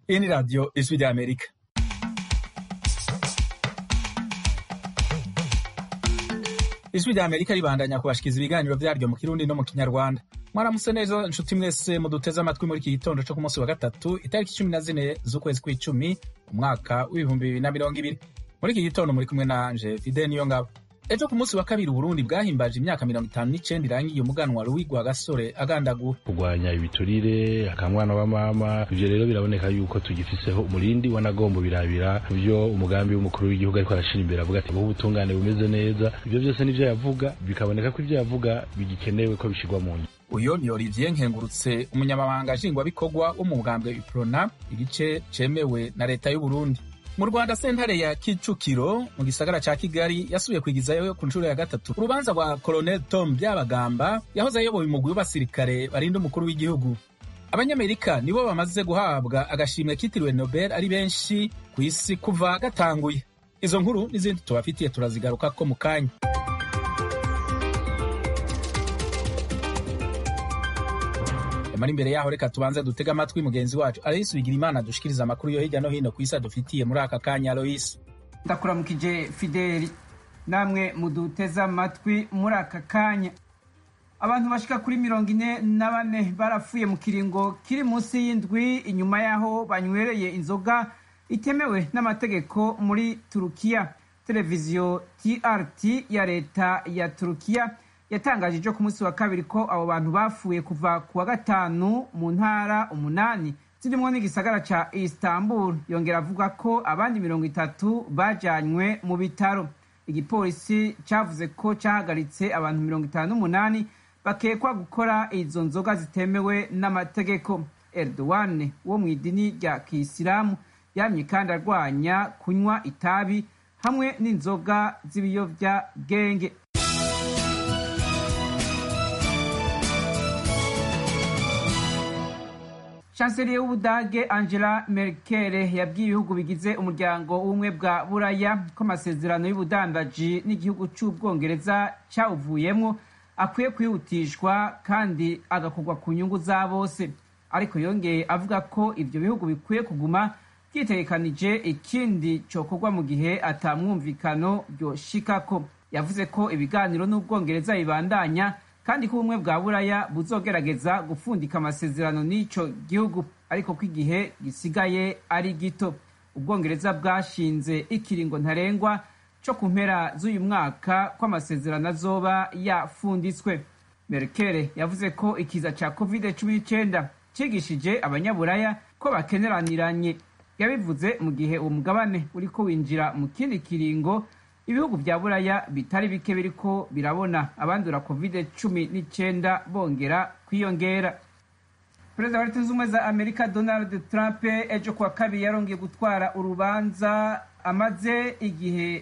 Hii ni Radio Ijwi rya Amerika. Ijwi rya Amerika ribandanya kubashikiriza ibiganiro vyaryo mu Kirundi no mu Kinyarwanda. Mwaramutse neza nshuti mwese muduteze amatwi muri iki gitondo co ku munsi wa gatatu itariki cumi na zine z'ukwezi kw'icumi umwaka w'ibihumbi bibiri na mirongo ibiri. Muri iki gitondo muri kumwe nanje Fide Niyongabo. Ejo ku munsi wa kabiri Uburundi bwahimbaje imyaka mirongo itanu n'icenda irangiye umuganwa Louis Rwagasore agandagura. kurwanya ibiturire akamwana wa mama ivyo rero biraboneka yuko tugifiseho umurindi wanagombo birabira vyo umugambi w'umukuru w'igihugu ariko arashira imbere avuga ati ubutungane bumeze neza ivyo vyose nivyo yavuga bikaboneka ko ivyo yavuga bigikenewe ko bishirwa mu ngiro Uyo ni Olivier Nkengurutse umunyamabanga nshingwabikorwa wo mu bugambwe Iprona igice cemewe na leta y'u Burundi. Mu Rwanda sentare ya Kicukiro mu gisagara ca Kigali yasubiye kwigizayo ku nshuro ya gatatu urubanza rwa Colonel Tom Byabagamba yahoze ayoboye umugwi w'abasirikare barinda umukuru w'igihugu. Abanyamerika nibo bamaze guhabwa agashimwe kitiriwe Nobel ari benshi ku isi kuva gatanguye. Izo nkuru n'izindi tubafitiye turazigarukako mu kanya. Yamara imbere yaho reka tubanze dutega amatwi mugenzi wacu Aloysi Bigirimana dushikiriza amakuru yo hirya no hino ku isi adufitiye muri aka kanya Aloysi. ndakuramukije fideli namwe muduteze amatwi muri aka kanya abantu bashika kuri mirongo ine na bane barapfuye mu kiringo kiri munsi y'indwi inyuma y'aho banywereye inzoga itemewe n'amategeko muri turukiya televiziyo trt ya leta ya turukiya yatangaje ejo ku munsi wa kabiri ko abo bantu bapfuye kuva ku wa gatanu mu ntara umunani zirimwo n'igisagara ca istanbul yongera avuga ko abandi mirongo itatu bajanywe mu bitaro igipolisi cavuze ko cahagaritse abantu mirongo itanu n'umunani bakekwa gukora izo nzoga zitemewe n'amategeko erdogan wo mu idini rya kisilamu yamye kandi arwanya kunywa itabi hamwe n'inzoga z'ibiyovyabwenge chancelier w'ubudage angela merkel yabwiye ibihugu bigize umuryango w'ubumwe bwa buraya ko amasezerano y'ubudandaji n'igihugu c'ubwongereza cawuvuyemwo akwiye kwihutishwa kandi agakorwa ku nyungu za bose ariko yongeye avuga ko ivyo bihugu bikwiye kuguma vyitegekanije ikindi cokorwa mu gihe ata mwumvikano ryoshikako yavuze ko ibiganiro n'ubwongereza bibandanya kandi ko ubumwe bwa buraya buzogerageza gupfundika amasezerano n'ico gihugu ariko ko igihe gisigaye ari gito ubwongereza bwashinze ikiringo ntarengwa co ku mpera z'uyu mwaka ko amasezerano azoba yafunditswe merkel yavuze ko ikiza ca covid cumi n'icenda cigishije abanyaburaya ko bakeneraniranye yabivuze mu gihe uwo mugabane uriko winjira mu kindi kiringo ibihugu vya buraya bitari bike biriko birabona abandura covid cumi n'icenda bongera kwiyongera perezida wa leta zunze ubumwe za amerika donald trump ejo kuwa kabiri yarongeye gutwara urubanza amaze igihe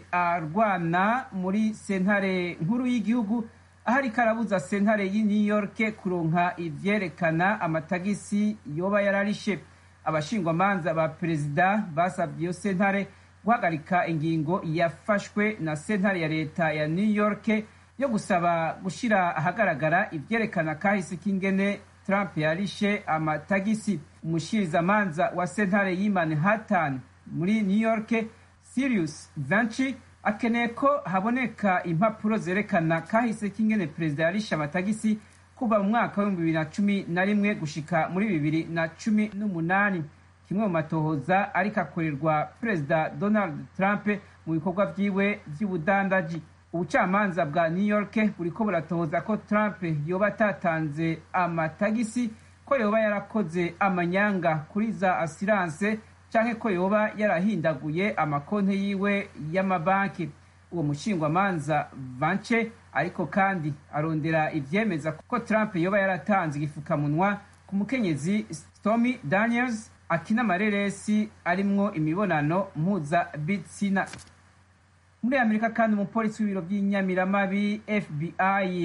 arwana muri sentare nkuru y'igihugu aho ariko arabuza sentare y'i new york kuronka ivyerekana amatagisi yoba yararishe abashingwamanza ba perezida basabye iyo sentare guhagarika ingingo yafashwe na sentare ya leta ya new york yo gusaba gushira ahagaragara ivyerekana kahise k'ingene trump yarishe amatagisi umushirizamanza wa sentare y'i manhattan muri new york sirius vanci akeneye ko haboneka impapuro zerekana kahise k'ingene perezida yarishe amatagisi kuva mu mwaka w'ibihumbi bibiri na cumi na rimwe gushika muri bibiri na cumi n'umunani kimwe mu matohoza ariko akorerwa perezida donald trump mu bikorwa vyiwe vy'ubudandaji ubucamanza bwa new york buriko buratohoza ko trump yoba atatanze amatagisi ko yoba yarakoze amanyanga kuri za asiranse canke ko yoba yarahindaguye amakonti yiwe y'amabanki uwo mushingwamanza vance ariko kandi arondera ivyemeza ko trump yoba yaratanze igifukamunwa ku mukenyezi stormy daniels akina amareresi arimwo imibonano mpuzabitsina muri amerika kandi umupolisi w'ibiro by'inyamiramabi fbi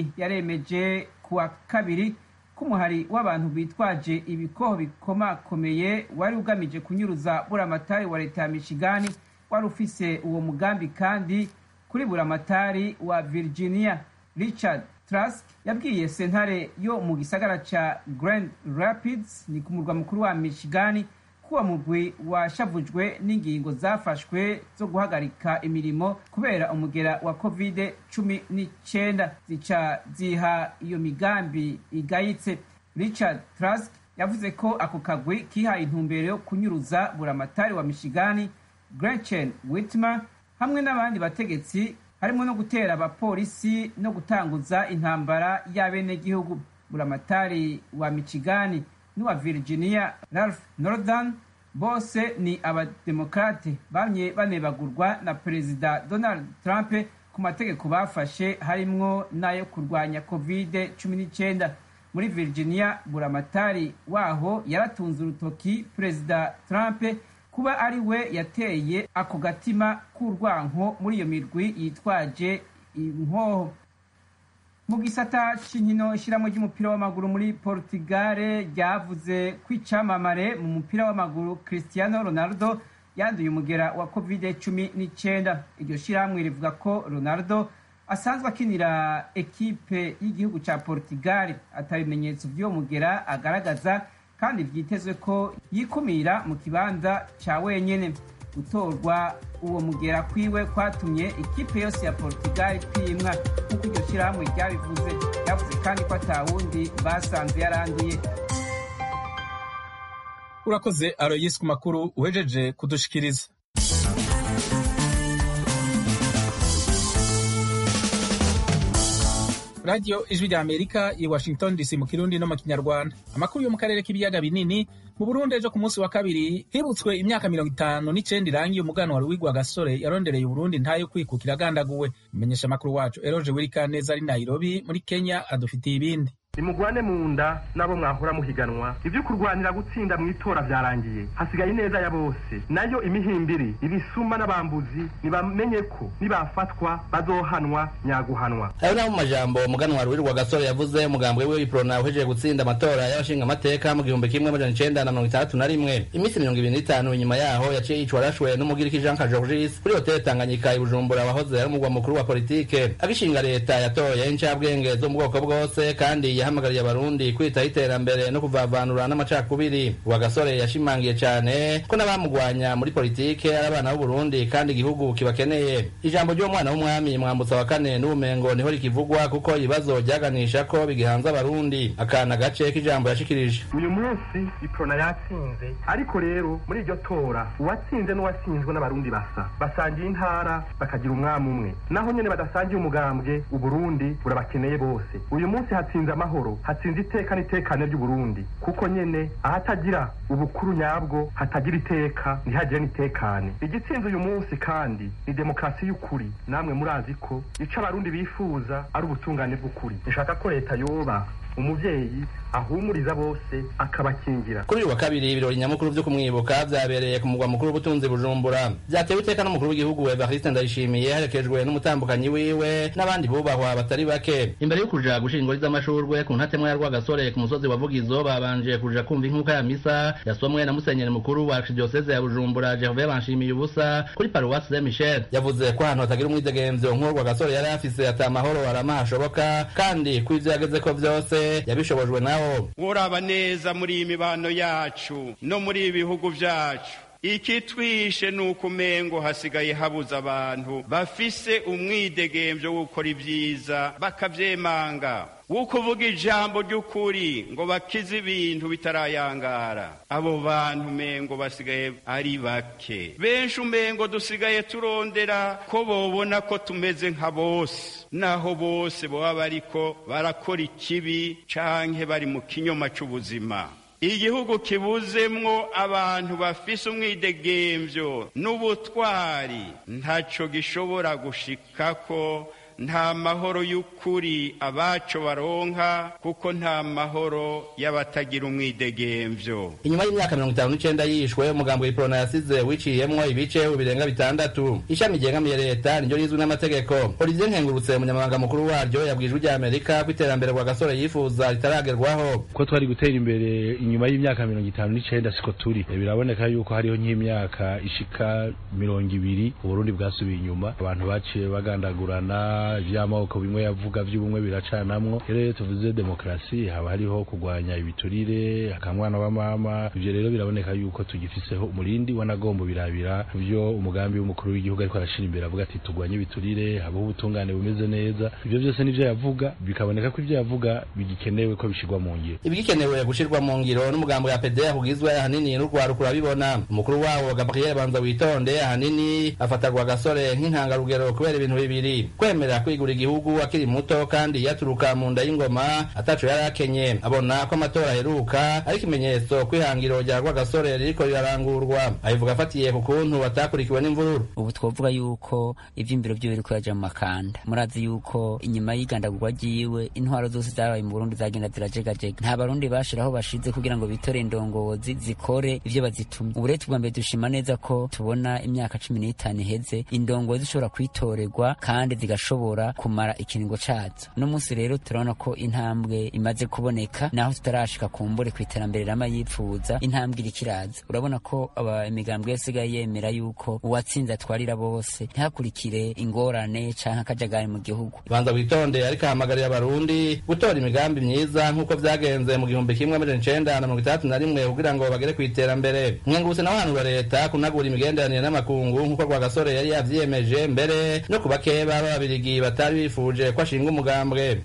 yaremeje kuwa kabiri ko umuhari w'abantu bitwaje ibikoho bikomakomeye wari ugamije kunyuruza buramatari wa leta ya michigani wari ufise uwo mugambi kandi kuri buramatari wa virginia richard trask yabwiye sentare yo mu gisagara ca grand rapids ni ku murwa mukuru wa michigani ko uwo mugwi washavujwe n'ingingo zafashwe zo guhagarika imirimo kubera umugera wa covid cumi n'icyenda zica ziha iyo migambi igayitse richard trask yavuze ko ako kagwi kihaye intumbero yo kunyuruza buramatari wa michigani gretchen whitmer hamwe n'abandi bategetsi harimo no gutera abapolisi no gutanguza intambara y'abenegihugu buramatari wa michigani n'uwa virginia ralph northern bose ni abademokrate bamye banebagurwa na perezida donald trump ku mategeko bafashe harimwo n'ayo kurwanya covid 19 muri virginia buramatari waho yaratunze urutoki perezida trump kuba ari we yateye ako gatima k'urwanko muri iyo mirwi yitwaje inkoho mu gisata c'inkino ishyiramo ry'umupira w'amaguru muri portugal ryavuze ko icamamare mu mupira w'amaguru cristiano ronaldo yanduye umugera wa covid cumi n'icyenda iryo shyirahamwe rivuga ko ronaldo asanzwe akinira ekipe y'igihugu cya portugal atabimenyetso by'uwo mugera agaragaza kandi byitezwe ko yikumira mu kibanza cya wenyine gutorwa uwo mugera kwiwe kwatumye ikipe yose ya portugal kwimwa nk'uko iryo shyirahamwe ryabivuze yavuze kandi ko atawundi basanze yaranduye urakoze aroyisi ku makuru uhejeje kudushikiriza radiyo ijwi rya amerika i washington dc mu kirundi no mu kinyarwanda amakuru yo mu karere k'ibiyaga binini mu burundi ejo ku munsi wa kabiri hibutswe imyaka mirongo itanu n'icenda irangiye umuganwa ruwigwa gasore yarondereye uburundi ntayo kwikukira agandaguwe umumenyesha amakuru wacu eroje wirikaneza ari nairobi muri kenya adufitiye ibindi nimugwane mu nda n'abo mwahora muhiganwa ibyo kurwanira gutsinda mu itora byarangiye hasigaye ineza ya bose nayo imihimbiri ibisuma n'abambuzi nibamenye ko nibafatwa bazohanwa nyaguhanwa ayo naho mu majambo umuganwa ruwirirwa gasore yavuze umugambwe we w'iprona uhejeje gutsinda amatora y'abashinga amateka mu gihumbi kimwe amajana icenda na mirongo itandatu na rimwe iminsi mirongo ibiri n'itanu inyuma yaho yaciye yicwa arashwe n'umugiriki jean kajorgis kuri hoteli tanganyika i bujumbura wahoze ari umugwa mukuru wa politike agishinga leta yatoye incabwenge zo mu bwoko bwose kandi yahamagariye abarundi kwitaho iterambere no kuvavanura n'amacakubiri uwa gasore yashimangiye cyane ko n'abamugwanya muri politike ari abana b'uburundi kandi igihugu kibakeneye ijambo ry'uwo mwana w'umwami mwambutsa wa kane n'ubumengo niho rikivugwa kuko ibibazo byaganisha ko bigihanze abarundi akana gace k'ijambo yashikirije uyu munsi iprona yatsinze ariko rero muri iryo tora uwatsinze n'uwatsinzwe n'abarundi basa basangiye intara bakagira umwami umwe naho nyene badasangiye umugambwe uburundi burabakeneye bose uyu munsi hatsinze amahoro hatsinze iteka n'itekane ry'uburundi kuko nyene ahatagira ubukuru nyabwo hatagira iteka ntihagire n'itekane igitsinze uyu munsi kandi ni demokarasi y'ukuri namwe murazi ko ico abarundi bifuza ari ubutungane bw'ukuri nshaka ko leta yoba umuvyeyi ahumuriza bose akabakingira kuri uyu wa kabiri ibirori nyamukuru vyo kumwibuka vyabereye ku mugwa mukuru w'ubutunzi bujumbura vyatewe iteka n'umukuru w'igihugu evariste ndayishimiye herekejwe n'umutambukanyi wiwe n'abandi bubahwa batari bake imbere yo kuja gushinga ingori z'amashurwe ku ntatemwa ya rwagasore ku musozi wa vugizo babanje kuja kumva inkuka ya misa yasomwe na musenyeri mukuru wa archdiocese ya bujumbura gervais banshimiye ubusa kuri paruwasi saint michel yavuze ko ahantu hatagira umwidegemvyo nk'uwo rwagasore yari afise ata amahoro arama hashoboka kandi ko ivyo yagezeko vyose yabishobojwe nawo uraba neza muri iyi mibano yacu no muri ibi bihugu vyacu ikitwishe ni uko umengo hasigaye habuze abantu bafise umwidegemvyo wo gukora ibyiza bakavyemanga wo kuvuga ijambo ry'ukuri ngo bakize ibintu bitarayangara abo bantu umengo basigaye ari bake benshi umengo dusigaye turondera ko bobona ko tumeze nka bose naho bose baba bariko barakora ikibi canke bari mu kinyoma c'ubuzima igihugu kibuzemwo abantu bafise umwidegemvyo n'ubutwari ntaco gishobora gushikako nta mahoro y'ukuri abaco baronka kuko nta mahoro y'abatagira umwidegemvyo inyuma y'imyaka mirongo itanu n'icenda yishwe umugambi w'iprona yasize wiciyemwo ibice birenga bitandatu ishami ryegamiye leta niryo rizwi n'amategeko olivier nkengurutse umunyamabanga mukuru waryo yabwijwe rya amerika ko iterambere rwa gasore yifuza ritaragerwaho ko twari gutera imbere inyuma y'imyaka mirongo itanu n'icenda siko turi biraboneka yuko hariho nk'imyaka ishika mirongo ibiri uburundi bwasubiye inyuma abantu baciye bagandagurana ivy'amoko bimwe yavuga vy'ubumwe biracanamwo rero iyo tuvuze demokarasi haba hariho kurwanya ibiturire akamwana wa mama ivyo rero biraboneka yuko tugifiseho umurindi wanagombo birabira vyo umugambi w'umukuru w'igihugu ariko arashira imbere avuga ati turwanye ibiturire habaho ubutungane bumeze neza ivyo vyose nivyo yavuga bikaboneka ko ivyo yavuga bigikenewe ko bishirwa mu ngiro ibigikenewe gushirwa mu ngiro n'umugambi wa PDR kugizwe ahanini n'urwaruka urabibona umukuru wabo Gabriel Banza witonde ahanini afatarwa agasore nk'intangarugero kubera ibintu bibiri kwemera kwigura igihugu akiri muto kandi yaturuka mu nda y'ingoma ataco yari akenye abona ko amatora aheruka ari ikimenyetso kwihangiro rya rwagasore ririko rirarangurwa abivuga afatiye ku kuntu batakurikiwe n'imvururu ubu twovuga yuko ivy'imbiro vyo biriko yaja mu makanda murazi yuko inyuma y'igandagurwa ryiwe intwaro zose zabaye mu Burundi zagenda zirajegajega nta barundi bashiraho bashize kugira ngo bitore indongozi zikore ivyo bazitumye ubu rero tubwa mbere dushima neza ko tubona imyaka cumi n'itanu iheze indongozi zishobora kwitorerwa kandi zigashobora kumara ikiringo cazo uno munsi rero turabona ko intambwe imaze kuboneka naho tutarashika kumbure ku iterambere rama yipfuza intambwe iriko iraza urabona ko aba imigambwe yose isigaye yemera yuko uwatsinze atwarira bose ntihakurikire ingorane canke akajagari mu gihugu banza witonde ariko ahamagarira abarundi gutora imigambi myiza nk'uko vyagenze mu gihumbi kimwe amajana icenda na mirongo itandatu na rimwe kugira ngo bagere kw'iterambere mwenguse nawe hanura leta kunagura imigenderanire n'amakungu nk'uko rwagasore yari yavyiyemeje mbere no ku bakeba b'ababirigi batari bifuje ko ashinga umugambwe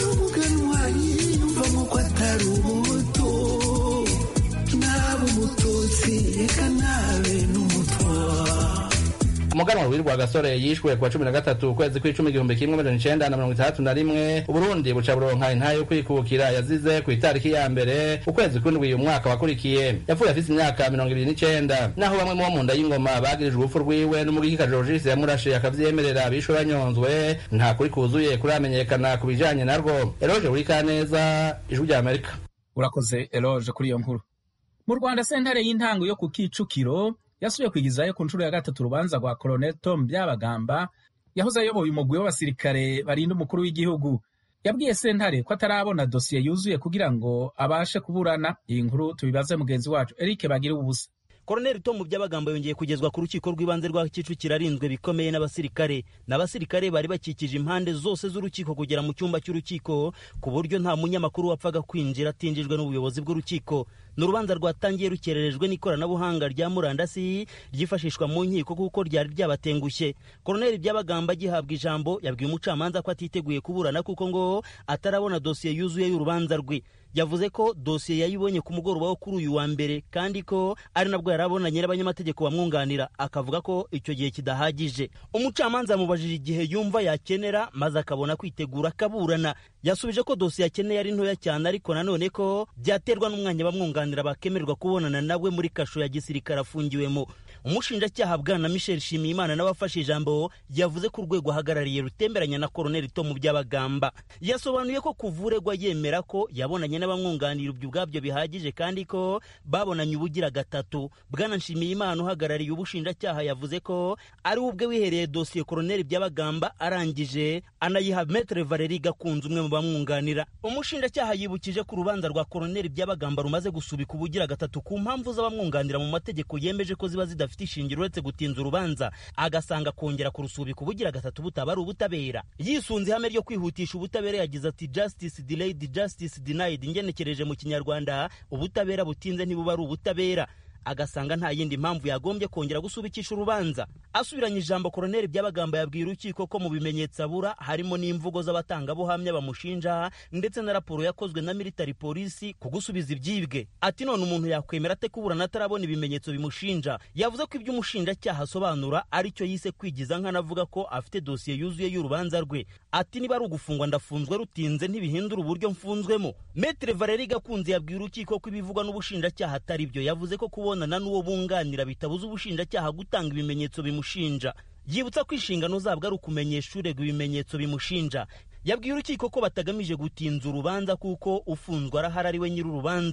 umuganwa w'irwa gasore yishwe kuwa cumi na gatatu ukwezi kw'icumi igihumbi kimwe amajana icenda na mirongo itandatu na rimwe uburundi buca buronka intahe yo kwikukira yazize ku itariki ya mbere ukwezi kw'indwi uyu mwaka wakurikiye yapfuye afise imyaka mirongo ibiri n'icenda naho bamwe mu bo mu nda y'ingoma bagirijwe urupfu rwiwe n'umugikika jorogisi yamurashe akavyemerera bishwe banyonzwe nta kuri kuzuye kuramenyekana ku bijanye narwo eroje buri kaneza ijwi rya amerika urakoze eloge kuri iyo nkuru mu rwanda sentare y'intango yo ku kicukiro yasubiye kwigizayo ku nshuro ya gatatu urubanza rwa Colonel Tom Byabagamba yahoze ayoboye umugwi w'abasirikare barinda umukuru w'igihugu yabwiye sentare ko atarabona dosiye yuzuye kugira ngo abashe kuburana iyi nkuru tubibaze mugenzi wacu Eric Bagira ubusa Koroneli Tom Byabagamba yongeye kugezwa ku rukiko rw'ibanze rwa Kicukiro arinzwe bikomeye n'abasirikare n'abasirikare bari bakikije impande zose z'urukiko kugera mu cyumba cy'urukiko ku buryo nta munyamakuru wapfaga kwinjira atinjijwe n'ubuyobozi bw'urukiko ni urubanza rwatangiye rukererejwe n'ikoranabuhanga rya murandasi ryifashishwa mu nkiko kuko ryari ryabatengushye koroneli byabagamba agihabwa ijambo yabwiye umucamanza ko atiteguye kuburana kuko ngo atarabona dosiye yuzuye y'urubanza rwe yavuze ko dosiye yayibonye ku mugoroba wo kuri uyu wa mbere kandi ko ari nabwo yari abonanye n'abanyamategeko bamwunganira akavuga ko icyo gihe kidahagije umucamanza yamubajije igihe yumva yakenera maze akabona kwitegura akaburana yasubije ko dosiye akeneye ari ntoya cyane ariko nanone ko byaterwa n'umwanya bamwunganira bakemererwa kubonana nawe muri kasho ya gisirikare afungiwemo umushinjacyaha bwana michel shimiyimana n'abafashe ijambo yavuze ko urwego ahagarariye rutemberanya na koroneli tomu byabagamba yasobanuye ko kuvuregwa yemera ko yabonanye n'abamwunganira ibyo ubwabyo bihagije kandi ko babonanye ubugira gatatu bwana nshimiyimana uhagarariye ubushinjacyaha yavuze ko ari we ubwe wihereye dosiye koroneli byabagamba arangije anayiha metere valeri gakunze umwe mu bamwunganira umushinjacyaha yibukije ko urubanza rwa koroneli byabagamba rumaze gusubika ubugira gatatu ku mpamvu z'abamwunganira mu mategeko yemeje ko ziba zidafite ishingiro uretse gutinza urubanza agasanga kongera kurusubika ubugira gatatu butaba ari ubutabera yisunze ihame ryo kwihutisha ubutabera yagize ati justice delayed justice denied ngenekereje mu kinyarwanda ubutabera butinze ntibuba ari ubutabera agasanga nta yindi mpamvu yagombye kongera gusubikisha urubanza asubiranye ijambo koroneli byabagamba yabwiye urukiko ko mu bimenyetso abura harimo n'imvugo z'abatangabuhamya bamushinja ndetse na raporo yakozwe na military polisi ku gusubiza ibyibwe ati none umuntu yakwemera ate kuburana atarabona ibimenyetso bimushinja yavuze ko ibyo umushinjacyaha asobanura ari cyo yise kwigiza nk'anavuga ko afite dosiye yuzuye y'urubanza rwe ati niba ari ugufungwa ndafunzwe rutinze ntibihindura uburyo mfunzwemo metere valeri gakunze yabwiye urukiko ko ibivugwa n'ubushinjacyaha atari byo yavuze ko kubonana n'uwo bunganira bitabuza ubushinjacyaha gutanga ibimenyetso bimushinja yibutsa ko inshingano zabwo ari ukumenyesha uregwa ibimenyetso bimushinja yabwiye urukiko ko batagamije gutinza urubanza kuko ufunzwe arahari ari we nyir'urubanza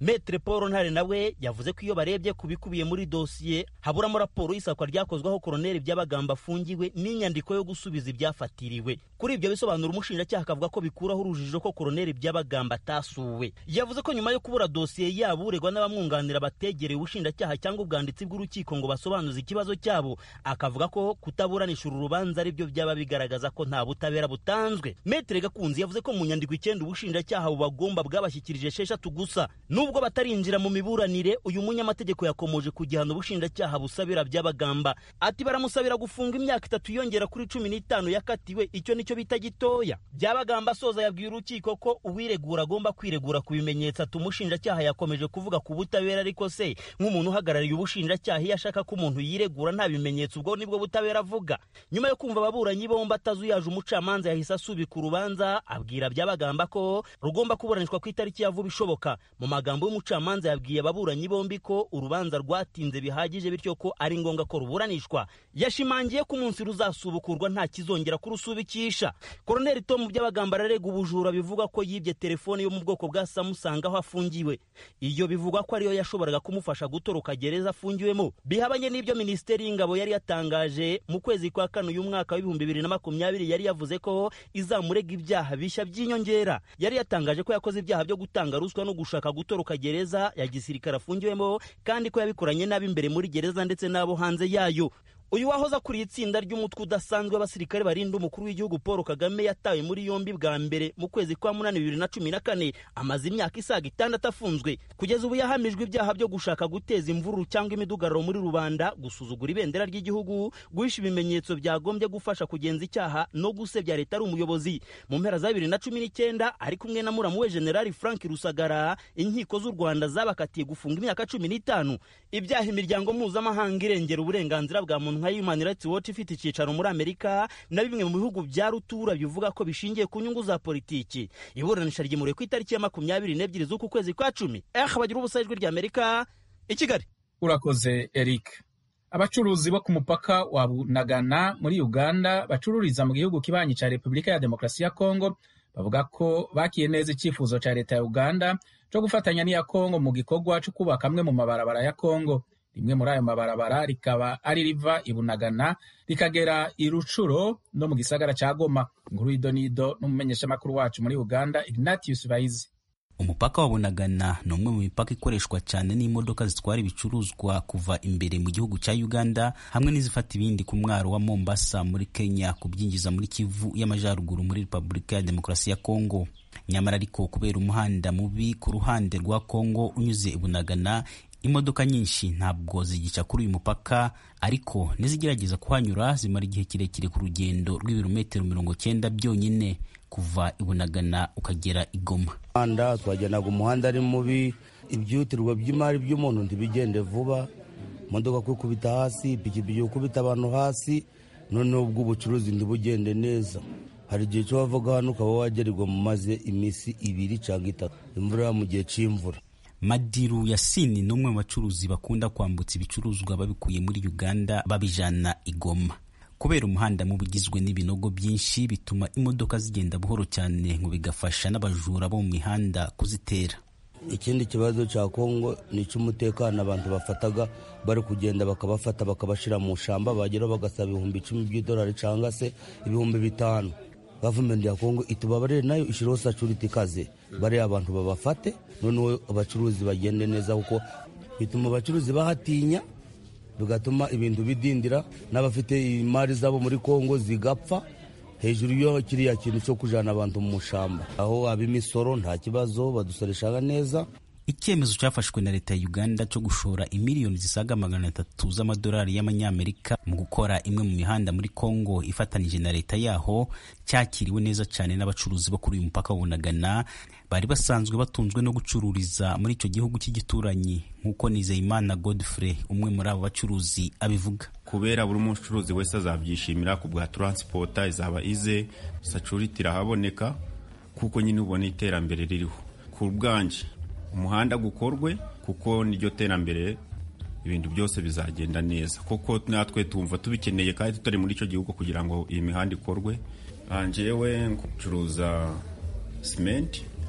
metre paul ntare nawe yavuze ko iyo barebye ku bikubiye muri dosiye haburamo raporo y'isakwa ryakozweho koroneli by'abagamba afungiwe n'inyandiko yo gusubiza ibyafatiriwe kuri ibyo bisobanura umushinjacyaha akavuga ko bikuraho urujijo ko koroneli by'abagamba atasuwe yavuze ko nyuma yo kubura dosiye yabo uregwa n'abamwunganira bategereye ubushinjacyaha cyangwa ubwanditsi bw'urukiko ngo basobanuze ikibazo cyabo akavuga ko kutaburanisha uru rubanza aribyo byaba bigaragaza ko nta butabera butanzwe metre gakunzi yavuze ko mu nyandiko icyenda ubushinjacyaha bubagomba bwabashyikirije esheshatu gusa nubwo batarinjira mu miburanire uyu munyamategeko yakomoje ku gihano ubushinjacyaha busabira by'abagamba ati baramusabira gufunga imyaka itatu yongera kuri cumi n'itanu yakatiwe icyo nicyo bita gitoya by'abagamba asoza yabwiye urukiko ko uwiregura agomba kwiregura ku bimenyetso ati umushinjacyaha yakomeje kuvuga ku butabera ariko se nk'umuntu uhagarariye ubushinjacyaha iyo ashaka ko umuntu yiregura nta bimenyetso ubwo nibwo butabera avuga nyuma yo kumva ababuranyi bombi atazuyaje umucamanza yahise asubika urubanza abwira by'abagamba ko rugomba kuburanishwa ku itariki ya vuba ishoboka mu magambo y'umucamanza yabwiye ababuranyi bombi ko urubanza rwatinze bihagije bityo ko ari ngombwa ko ruburanishwa yashimangiye ko umunsi ruzasubukurwa nta kizongera kurusubikisha koroneli tomu by'abagamba ararega ubujura bivuga ko yibye telefone yo mu bwoko bwa samusanga aho afungiwe iyo bivugwa ko ariyo yashoboraga kumufasha gutoroka gereza afungiwemo bihabanye n'ibyo minisiteri y'ingabo yari yatangaje mu kwezi kwa kane uyu mwaka w'ibihumbi bibiri na makumyabiri yari yavuze ko izamurega ibyaha bishya by'inyongera yari yatangaje ko yakoze ibyaha byo gutanga ruswa no gushaka gutoroka gereza ya gisirikare afungiwemo kandi ko yabikoranye n'ab'imbere muri gereza ndetse n'abo hanze yayo uyu wahoze akuriye itsinda ry'umutwe udasanzwe w'abasirikare barinda umukuru w'igihugu paul kagame yatawe muri yombi bwa mbere mu kwezi kwa munani bibiri na cumi na kane amaze imyaka isaga itandatu afunzwe kugeza ubu yahamijwe ibyaha byo gushaka guteza imvururu cyangwa imidugararo muri rubanda gusuzugura ibendera ry'igihugu guhisha ibimenyetso byagombye gufasha kugenza icyaha no gusebya leta ari umuyobozi mu mpera za bibiri na cumi n'icyenda ari kumwe na muramu we generali frank rusagara inkiko z'u rwanda zabakatiye gufunga imyaka cumi n'itanu ibyaha imiryango mpuzamahanga irengera uburenganzira bwa muntu nka Human Rights Watch ifite icyicaro muri Amerika na bimwe mu bihugu bya rutura bivuga ko bishingiye ku nyungu za politiki iburanisha ryimuriwe ku itariki ya makumyabiri n'ebyiri z'uku kwezi kwa cumi eh bagira ubusa ijwi rya Amerika i Kigali urakoze Eric abacuruzi bo ku mupaka wa Bunagana muri Uganda bacururiza mu gihugu kibanyi cya Repubulika ya Demokarasi ya Kongo bavuga ko bakiye neza icyifuzo cya leta ya Uganda cyo gufatanya n'iya Kongo mu gikorwa cyo kubaka amwe mu mabarabara ya Kongo rimwe muri ayo mabarabara rikaba ari riva i Bunagana rikagera i Rucuro no mu gisagara cya Goma inkuru y'idonido n'umumenyeshamakuru wacu muri Uganda Ignatius Baizi umupaka wa Bunagana ni umwe mu mipaka ikoreshwa cyane n'imodoka zitwara ibicuruzwa kuva imbere mu gihugu cya Uganda hamwe n'izifata ibindi ku mwaro wa Mombasa muri Kenya kubyinjiza muri Kivu y'Amajyaruguru muri Repubulika ya Demokarasi ya Kongo nyamara ariko kubera umuhanda mubi ku ruhande rwa Kongo unyuze i Bunagana imodoka nyinshi ntabwo zigica kuri uyu mupaka ariko nizigerageza kuhanyura zimara igihe kirekire ku rugendo rw'ibirometero mirongo cyenda byonyine kuva i Bunagana ukagera i Goma umuhanda twagendaga umuhanda ari mubi ibyihutirwa by'imari by'umuntu ntibigende vuba imodoka kwikubita hasi ipikipiki gukubita abantu hasi noneho ubw'ubucuruzi ntibugende neza hari igihe cyo wavaga hano ukaba wagererwa mu maze iminsi ibiri cyangwa itatu imvura mu gihe cy'imvura Madiru Yasini ni umwe mu bacuruzi bakunda kwambutsa ibicuruzwa babikuye muri Uganda babijana i Goma kubera umuhanda mubi ugizwe n'ibinogo byinshi bituma imodoka zigenda buhoro cyane ngo bigafasha n'abajura bo mu mihanda kuzitera ikindi kibazo cya kongo ni icy'umutekano abantu bafataga bari kugenda bakabafata bakabashyira mu shamba bageraho bagasaba ibihumbi icumi by'idolari cyangwa se ibihumbi bitanu gavumenti ya kongo itubabarire nayo ishyiraho security ikaze bariya abantu babafate noneho abacuruzi bagende neza kuko bituma abacuruzi bahatinya bigatuma ibintu bidindira n'abafite imari zabo muri kongo zigapfa hejuru yo kiriya kintu cyo kujyana abantu mu shamba aho ab'imisoro nta kibazo badusoreshaga neza icyemezo cyafashwe na leta ya uganda cyo gushora imiliyoni zisaga magana atatu z'amadolari y'amanyamerika mu gukora imwe mu mihanda muri congo ifatanije na leta yaho cyakiriwe neza cyane n'abacuruzi bo kuri uyu mupaka wunagana bari basanzwe batunzwe no gucururiza muri icyo gihugu cy'igituranyi nk'uko nizeyimana godfrey umwe muri abo bacuruzi abivuga kubera buri mucuruzi wese azabyishimira ku bwa taransipota izaba ize security irahaboneka kuko nyine ubona iterambere ririho ku bwanje umuhanda gukorwe kuko niryo terambere ibintu byose bizagenda neza kuko natwe tumva tubikeneye kandi tutari muri icyo gihugu kugira ngo iyi mihanda ikorwe njyewe ncuruza simenti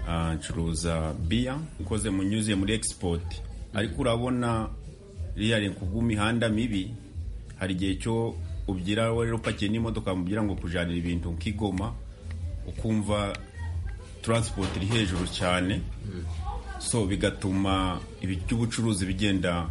ah, ncuruza biya ukoze mu nyuziye muri export ariko urabona ririya ni kubw'imihanda mibi hari igihe cyo ubyira rero upakiye n'imodoka mubwira ngo kujanira ibintu nk'igoma ukumva transport iri hejuru cyane so bigatuma ibi by'ubucuruzi bigenda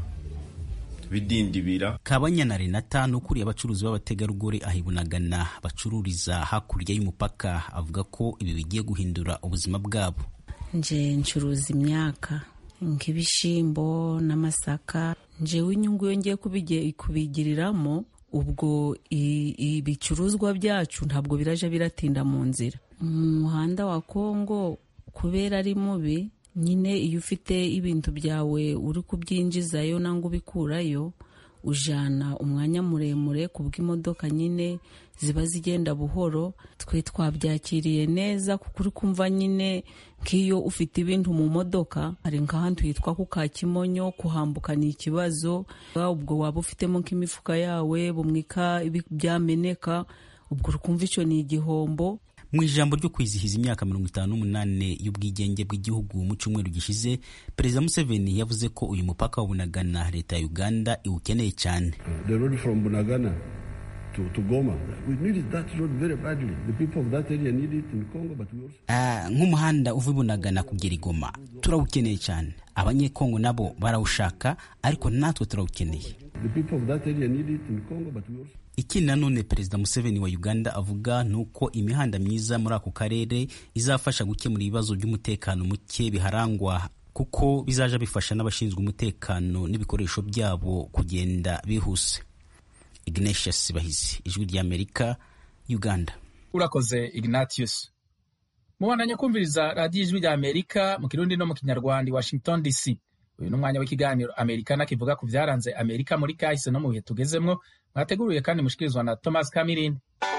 bidindibira kabanya na renata ni ukuriye abacuruzi b'abategarugori ahibunagana bacururiza hakurya y'umupaka avuga ko ibi bigiye guhindura ubuzima bwabo nje ncuruza imyaka nk'ibishyimbo n'amasaka njewe inyungu iyo ngiye kubige- kubigiriramo ubwo i- ibicuruzwa byacu ntabwo biraja biratinda mu nzira umuhanda wa kongo kubera ari mubi nyine iyo ufite ibintu byawe uri kubyinjizayo nangwa ubikurayo ujana umwanya muremure ku bw'imodoka nyine ziba zigenda buhoro twe twabyakiriye neza kuko uri kumva nyine nk'iyo ufite ibintu mu modoka hari nk'ahantu hitwa ku Kakimonyo kuhambuka ni ikibazo ubwo waba ufitemo nk'imifuka yawe bumwika ibi- byameneka ubwo uri kumva icyo ni igihombo mu ijambo ryo kwizihiza imyaka mirongo itanu n'umunani y'ubwigenge bw'igihugu mu cyumweru gishize perezida museveni yavuze ko uyu mupaka wa bunagana leta ya uganda iwukeneye cyane The road from Bunagana to, to Goma, we needed that road very badly. The people of that area need it in Congo, but we also Ah, nk'umuhanda uva i bunagana kugera i goma turawukeneye cyane abanyekongo nabo barawushaka ariko natwe turawukeneye the people of that area need it in Congo, but we also ikindi nanone perezida museveni wa uganda avuga ni uko imihanda myiza muri ako karere izafasha gukemura ibibazo by'umutekano muke biharangwa kuko bizaja bifasha n'abashinzwe umutekano n'ibikoresho byabo kugenda bihuse ignatius bahizi ijwi ry'amerika uganda urakoze ignatius mubandanya kumviriza radiyo ijwi rya amerika mu kirundi no mu kinyarwanda i washington dc uyu ni umwanya w'ikiganiro amerikana kivuga ku byaranze amerika muri kahise no mu bihe tugezemwo mwateguriwe kandi mushikirizwa na thomas kamirindi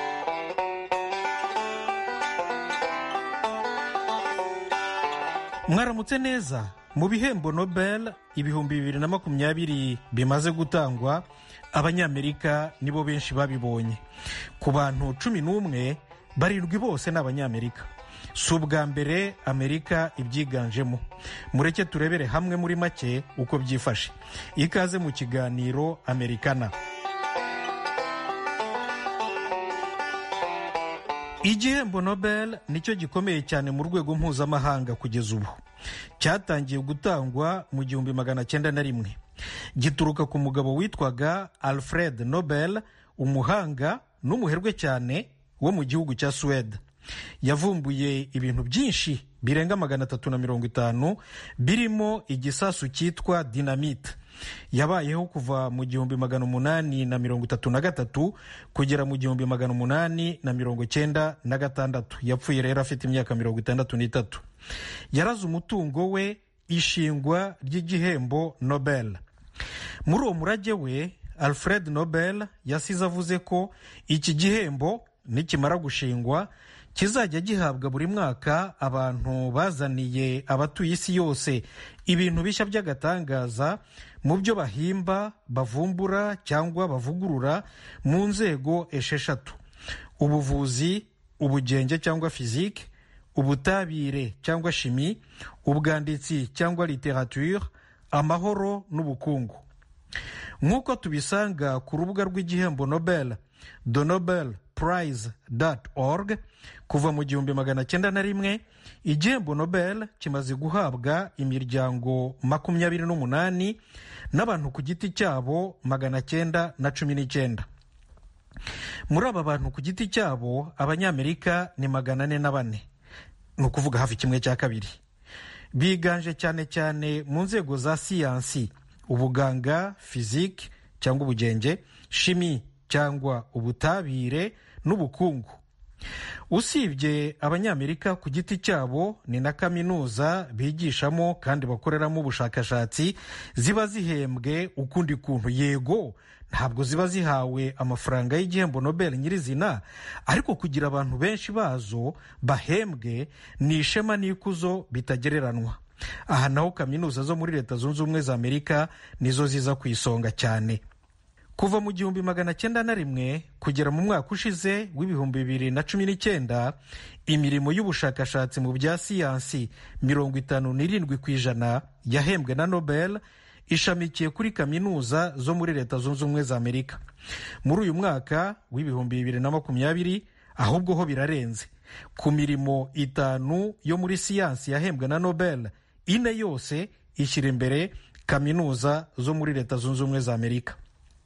mwaramutse neza mu bihembo nobel ibihumbi bibiri na makumyabiri bimaze gutangwa abanyamerika nibo benshi babibonye ku bantu cumi n'umwe barindwi bose ni abanyamerika si ubwa mbere amerika ibyiganjemo mureke turebere hamwe muri make uko byifashe ikaze mu kiganiro amerikana igihembo nobel nicyo gikomeye cyane mu rwego mpuzamahanga kugeza ubu cyatangiye gutangwa mu gihumbi magana cyenda na rimwe gituruka ku mugabo witwaga alfred nobel umuhanga n'umuherwe cyane wo mu gihugu cya suwede yavumbuye ibintu byinshi birenga magana atatu na mirongo itanu birimo igisasu cyitwa dinamite yabayeho kuva mu gihumbi magana umunani na mirongo itatu na gatatu kugera mu gihumbi magana umunani na mirongo cyenda na gatandatu yapfuye rero afite imyaka mirongo itandatu n'itatu yaraze umutungo we ishingwa ry'igihembo nobel muri uwo murage we alfred nobel yasize avuze ko iki gihembo nikimara gushingwa kizajya gihabwa buri mwaka abantu bazaniye abatuye isi yose ibintu bishya by'agatangaza mu byo bahimba bavumbura cyangwa bavugurura mu nzego esheshatu ubuvuzi ubugenge cyangwa fizike ubutabire cyangwa shimi ubwanditsi cyangwa literature amahoro n'ubukungu nk'uko tubisanga ku rubuga rw'igihembo nobel the nobel prize org kuva mu gihumbi magana cyenda na rimwe igihembo nobel kimaze guhabwa imiryango makumyabiri n'umunani n'abantu ku giti cyabo magana cyenda na cumi n'icyenda muri aba bantu ku giti cyabo abanyamerika ni magana ane na bane ni ukuvuga hafi kimwe cya kabiri biganje cyane cyane mu nzego za siyansi ubuganga fizike cyangwa ubugenge shimi cyangwa ubutabire n'ubukungu usibye abanyamerika ku giti cyabo ni na kaminuza bigishamo kandi bakoreramo ubushakashatsi ziba zihembwe ukundi kuntu yego ntabwo ziba zihawe amafaranga y'igihembo nobel nyirizina ariko kugira abantu benshi bazo bahembwe ni ishema n'ikuzo bitagereranywa aha naho kaminuza zo muri leta zunze ubumwe za amerika nizo ziza ku isonga cyane kuva mu gihumbi magana cyenda na rimwe kugera mu mwaka ushize w'ibihumbi bibiri na cumi n'icyenda imirimo y'ubushakashatsi mu bya siyansi mirongo itanu n'irindwi ku ijana yahembwe na nobel ishamikiye kuri kaminuza zo muri leta zunze ubumwe za amerika muri uyu mwaka w'ibihumbi bibiri na makumyabiri ahubwo ho birarenze ku mirimo itanu yo muri siyansi yahembwe na nobel ine yose ishyira imbere kaminuza zo muri leta zunze ubumwe za amerika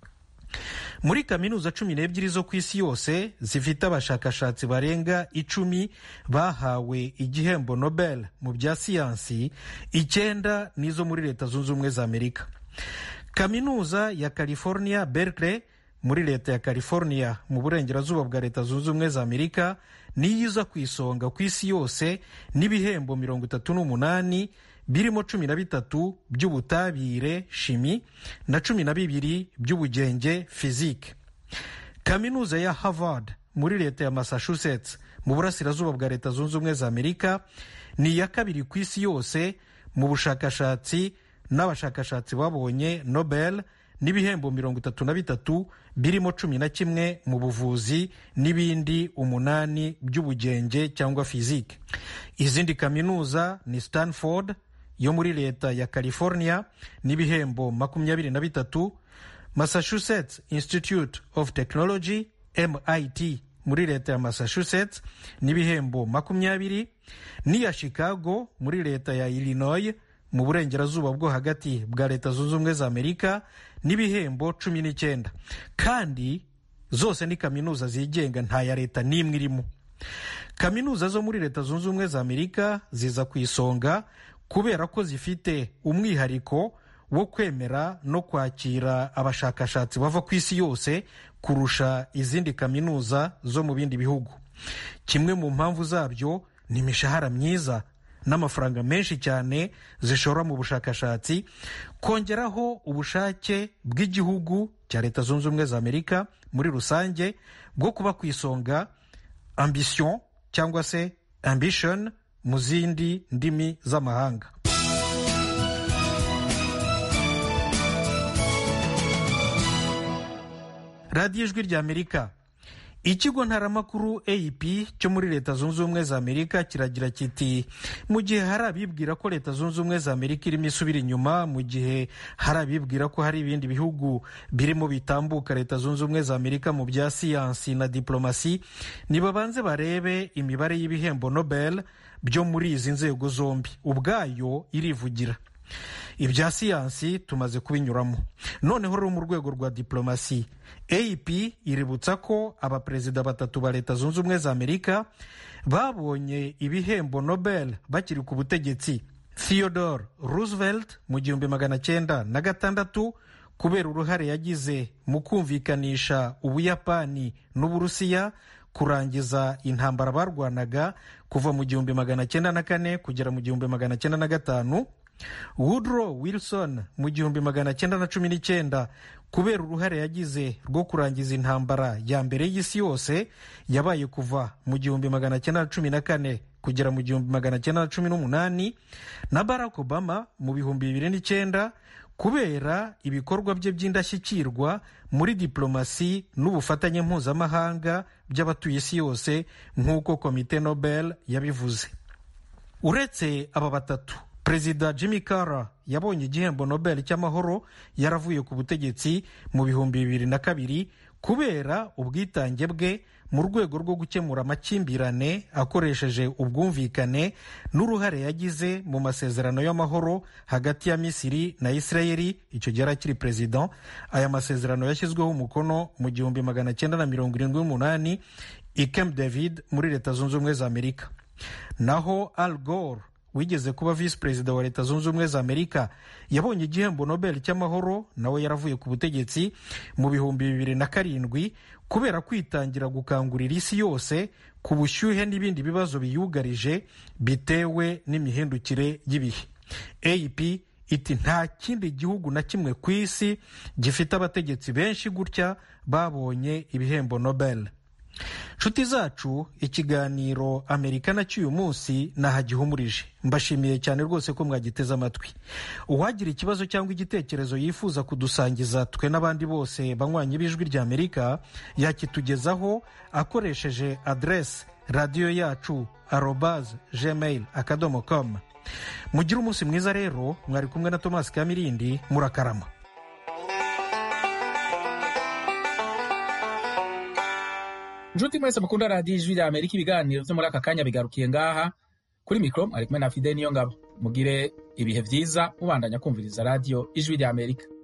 muri kaminuza cumi n'ebyiri zo ku isi yose zifite abashakashatsi barenga icumi bahawe igihembo nobel mu bya siyansi icyenda n'izo muri leta zunze ubumwe za amerika kaminuza ya california berkeley muri leta ya california mu burengerazuba bwa leta zunze ubumwe za amerika niyo iza ku isonga ku isi yose n'ibihembo mirongo itatu n'umunani birimo cumi na bitatu by'ubutabire shimi na cumi na bibiri by'ubugenge fizike kaminuza ya harvard muri leta ya massachusetts mu burasirazuba bwa leta zunze ubumwe za amerika ni iya kabiri ku isi yose mu bushakashatsi n'abashakashatsi babonye nobel n'ibihembo mirongo itatu na bitatu birimo cumi na kimwe mu buvuzi n'ibindi umunani by'ubugenge cyangwa fizike izindi kaminuza ni stanford yo muri leta ya california n'ibihembo makumyabiri na bitatu massachusetts institute of technology mit muri leta ya massachusetts n'ibihembo makumyabiri n'iya chicago muri leta ya illinois mu burengerazuba bwo hagati bwa leta zunze ubumwe za amerika n'ibihembo cumi n'icyenda kandi zose ni kaminuza zigenga nta ya leta n'imwe irimo kaminuza zo muri leta zunze ubumwe za amerika ziza ku isonga kubera ko zifite umwihariko wo kwemera no kwakira abashakashatsi bava ku isi yose kurusha izindi kaminuza zo mu bindi bihugu kimwe mu mpamvu zabyo ni imishahara myiza n'amafaranga menshi cyane zishora mu bushakashatsi kongeraho ubushake bw'igihugu cya leta zunze ubumwe za amerika muri rusange bwo kuba ku isonga ambition cyangwa se ambition mu zindi ndimi z'amahanga radiyo ijwi rya amerika ikigo ntaramakuru ap cyo muri leta zunze ubumwe za amerika kiragira kiti mu gihe hari abibwira ko leta zunze ubumwe za amerika irimo isubira inyuma mu gihe hari abibwira ko hari ibindi bihugu birimo bitambuka leta zunze ubumwe za amerika mu bya siyansi na diplomasi nibabanze barebe imibare y'ibihembo nobel byo muri izi nzego zombi ubwayo irivugira ibya siyansi tumaze kubinyuramo noneho rero mu rwego rwa diplomasi ap iributsa ko abaperezida batatu ba leta zunze ubumwe za amerika babonye ibihembo nobel bakiri ku butegetsi theodore roosevelt mu gihumbi magana cyenda na gatandatu kubera uruhare yagize mu kumvikanisha ubuyapani n'uburusiya kurangiza intambara barwanaga kuva mu gihumbi magana cyenda na kane kugera mu gihumbi magana cyenda na gatanu woodrow wilson mu gihumbi magana cyenda na cumi n'icyenda kubera uruhare yagize rwo kurangiza intambara ya mbere y'isi yose yabaye kuva mu gihumbi magana cyenda na cumi na kane kugera mu gihumbi magana cyenda na cumi n'umunani na barack obama mu bihumbi bibiri n'icyenda kubera ibikorwa bye by'indashyikirwa muri diplomasi n'ubufatanye mpuzamahanga by'abatuye isi yose nk'uko komite nobel yabivuze uretse aba batatu perezida jimmy carter yabonye igihembo nobel cy'amahoro yaravuye ku butegetsi mu bihumbi bibiri na kabiri kubera ubwitange bwe mu rwego rwo gukemura amakimbirane akoresheje ubwumvikane n'uruhare yagize mu masezerano y'amahoro hagati ya misiri na isirayeli icyo gihe akiri perezida aya masezerano yashyizweho umukono mu gihumbi magana cyenda na mirongo irindwi n'umunani i camp david muri leta zunze ubumwe za amerika naho al gore wigeze kuba visi perezida wa leta zunze ubumwe za amerika yabonye igihembo nobel cy'amahoro nawe yaravuye ku butegetsi mu bihumbi bibiri na karindwi kubera kwitangira gukangurira isi yose ku bushyuhe n'ibindi bibazo biyugarije bitewe n'imihindukire y'ibihe ap iti nta kindi gihugu na kimwe ku isi gifite abategetsi benshi gutya babonye ibihembo nobel nshuti zacu ikiganiro amerikana cy'uyu munsi nahagihumurije mbashimiye cyane rwose ko mwagiteze amatwi uwagira ikibazo cyangwa igitekerezo yifuza kudusangiza twe n'abandi bose banywanyi b'ijwi rya amerika yakitugezaho akoresheje aderesi radiyo yacu arobaze gmail akadomo com mugire umunsi mwiza rero mwari kumwe na tomasi kamirindi murakarama nshuti mwese mukunda radiyo ijwi rya amerika ibiganiro byo muri aka kanya bigarukiye ngaha kuri mikoro ari kumwe na fide niyo ngabo mugire ibihe byiza mubandanya kumviriza radiyo ijwi rya amerika